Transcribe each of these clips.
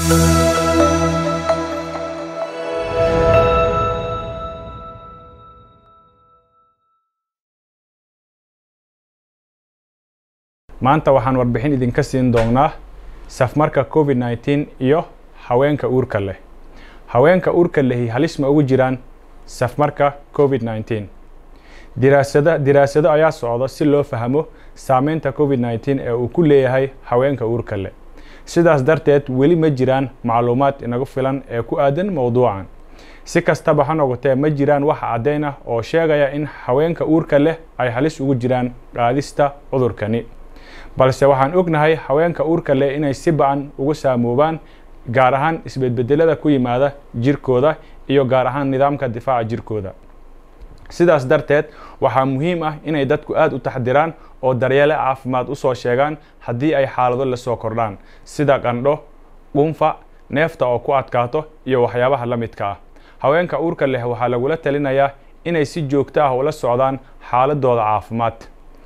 maanta waxaan warbixin idinka siin doonaa safmarka covid nneteen iyo haweenka uurka leh haweenka uurka lehi halis ma ugu jiraan safmarka covid nneteen diraasada diraasado ayaa socda si loo fahmo saameynta covid nneteen ee uu ku leeyahay haweenka uurka leh sidaas darteed weli ma jiraan macluumaad inagu filan ee ku aadan mowduucan si kastaba ha noqotee ma jiraan wax caddayn ah oo sheegaya in haweenka uurka leh ay halis ugu jiraan qaadista cudurkani balse waxaan ognahay haweenka uurka leh inay si ba-an ugu saamoobaan gaar ahaan isbedbedelada ku yimaada jirkooda iyo gaar ahaan nidaamka difaaca jirkooda sidaas darteed waxaa muhiim ah inay dadku aada u taxdiraan oo daryeele caafimaad usoo sheegaan haddii ay xaalado lasoo kordhaan sida qandho dhunfa neefta oo ku adkaato iyo waxyaabaha la midka ah haweenka uurka leh waxaa lagula talinayaa inay si joogto ah ula socdaan xaaladooda caafimaad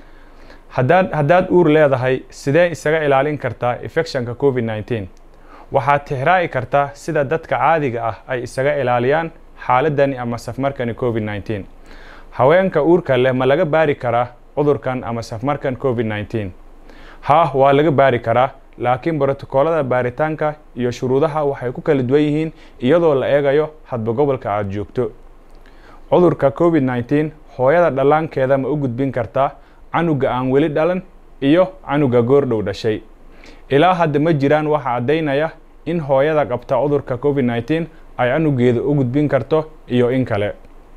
haddaad haddaad uur leedahay sidee isaga ilaalin kartaa infectionka covid nneteen waxaad tixraaci kartaa sida dadka caadiga ah ay isaga ilaaliyaan xaaladani ama safmarkani covid nneteen haweenka uurka leh ma laga baari karaa cudurkan ama safmarkan covid nneteen haa waa laga baari karaa laakiin brotokoolada baaritaanka iyo shuruudaha waxay ku kala duwan yihiin iyadoo la eegayo hadba gobolka aada joogto cudurka covid nneteen hooyada dhallaankeeda ma u gudbin kartaa canuga aan weli dhalan iyo canuga goordhow dhashay ilaa hadda ma jiraan waxa caddaynaya in hooyada qabta cudurka covid nneteen ay canugeeda u gudbin karto iyo in kale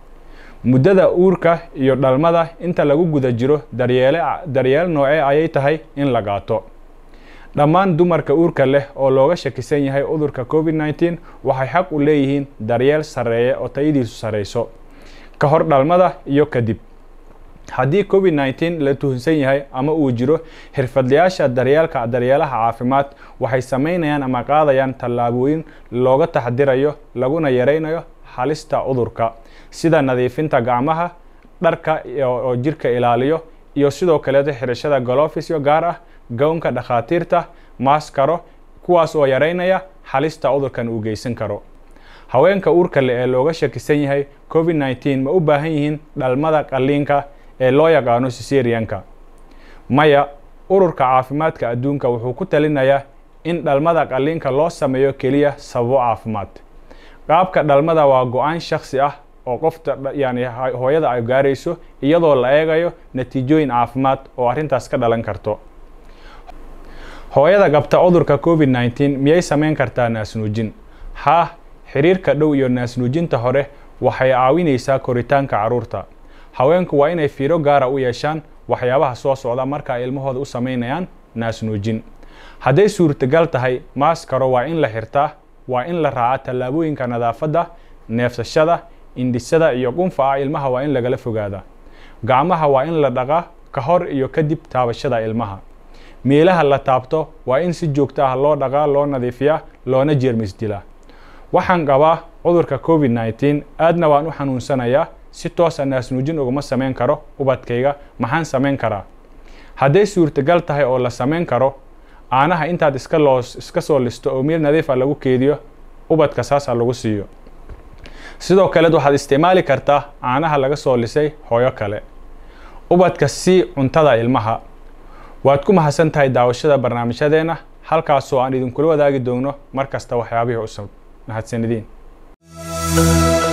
muddada uurka iyo dhalmada inta lagu guda jiro daryeele daryeel noocee ayay tahay in la qaato dhammaan dumarka uurka leh oo looga shakisan yahay cudurka covid nneteen waxay xaq u leeyihiin daryeel sarreeya oo tayadiisu sarreyso ka hor dhalmada iyo kadib haddii covid nneteen la tuhunsan yahay ama uu jiro xirfadlayaasha daryeelka daryeelaha caafimaad waxay sameynayaan ama qaadayaan tallaabooyin looga taxdirayo laguna yareynayo halista cudurka sida nadiifinta gacmaha dharka oo jirka ilaaliyo iyo sidoo kaleeto xirashada golofisyo gaar ah gownka dhakhaatiirta maaskaro kuwaas oo yareynaya halista cudurkan uu geysan karo haweenka uurka leh ee looga shakisan yahay covid nneteen ma u baahan yihiin dhalmada qalliinka ee loo yaqaano siserianka maya ururka caafimaadka adduunka wuxuu ku talinayaa in dhalmada qalliinka loo sameeyo keliya sababo caafimaad qaabka dhalmada waa go-aan shaksi ah oo qofta yani hooyada ay gaarayso iyadoo la eegayo natiijooyin caafimaad oo arrintaas ka dhalan karto hooyada qabta cudurka covid nneteen miyay sameyn kartaa naasnuujin haa xiriirka dhow iyo naasnuujinta hore waxay caawinaysaa koritaanka carruurta haweenku waa inay fiiro gaara u yeeshaan waxyaabaha soo socda marka ay ilmahooda u sameynayaan naasnuujin hadday suurtagal tahay maaskaro waa in la xirtaa waa in la raaca tallaabooyinka nadaafadda neefsashada indhisada iyo qunfa ah ilmaha waa in lagala fogaada gacmaha waa in la dhaqaa ka hor iyo kadib taabashada ilmaha meelaha la taabto waa in si joogto ah loo dhaqaa loo nadiifiyaa loona jeermis dilaa waxaan qabaa cudurka covid nneteen aadna waan u xanuunsanayaa si toosa naasnuujin uguma samayn karo ubadkayga maxaan samayn karaa hadday suurtagal tahay oo la samayn karo caanaha intaad iska loo iska soo listo oo meel nadiifa lagu keediyo ubadka saasa lagu siiyo sidoo kaleed waxaad isticmaali kartaa caanaha laga soo lisay hooyo kale ubadka sii cuntada ilmaha waad ku mahadsan tahay daawashada barnaamijyadeena halkaasoo aan idinkula wadaagi doonno mar kasta waxyaabihii cusub mahadsanidin